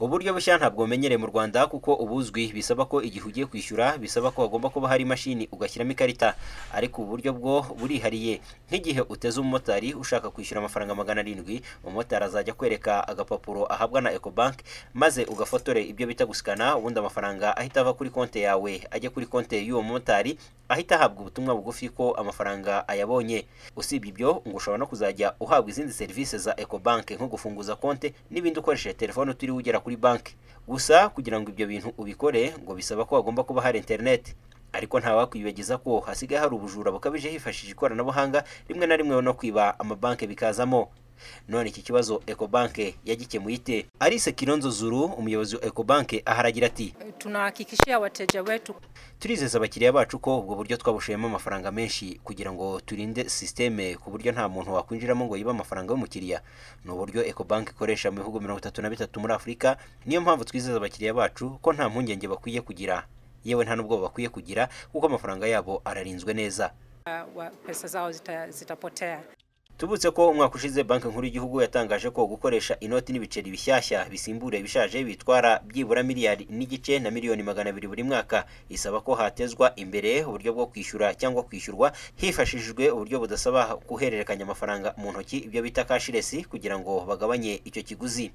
uburyo bushya ntabwo bumenyerewe mu Rwanda kuko ubuzwi bisaba ko igihe ugiye kwishyura bisaba ko hagomba kuba hari imashini ugashyiramo ikarita ariko ubu buryo bwo burihariye nk'igihe uteze umumotari ushaka kwishyura amafaranga magana arindwi umumotari azajya akwereka agapapuro ahabwa na Ecobank maze ugafotora ibyo bita gusikana ubundi amafaranga ahita ava kuri konti yawe ajya kuri konti y'uwo mumotari ahita ahabwa ubutumwa bugufi ko amafaranga ayabonye usibye ibyo ngo ushobora no kuzajya uhabwa izindi serivisi za Ecobank nko gufunguza konti n'ibindi ukoresheje telefone utiriwe ugera kuri banki gusa kugira ngo ibyo bintu ubikore ngo bisaba ko hagomba kuba hari interineti ariko ntawakwibagiza ko hasigaye hari ubujura bukabije hifashishije ikoranabuhanga rimwe na rimwe no kwiba amabanki bikazamo none iki kibazo Ecobank yagikemuye ite Alice Kilonzo Zuru umuyobozi wa Ecobank aharagira ati Tunahakikishia wateja wetu turizeza abakiriya bacu ko ubwo buryo twabushiyemo amafaranga menshi kugira ngo turinde sisiteme ku buryo nta muntu wakwinjiramo ngo yibe amafaranga y'umukiriya ni uburyo Ecobank ikoresha mu bihugu mirongo itatu na bitatu muri Afurika niyo mpamvu twizeza abakiriya bacu ko nta mpungenge bakwiye kugira yewe nta n'ubwoba bakwiye kugira kuko amafaranga yabo ararinzwe neza ah, wa- pesa zao zita, zitapotea. Tubutse ko umwaka ushize banki nkuru y'igihugu yatangaje ko gukoresha inoti n'ibiceri bishyashya bisimbura ibishaje bitwara byibura miliyari n'igice na miliyoni magana abiri buri mwaka isaba ko hatezwa imbere uburyo bwo kwishyura cyangwa kwishyurwa hifashishijwe uburyo budasaba guhererekanya amafaranga mu ntoki ibyo bita cashless kugira ngo bagabanye icyo kiguzi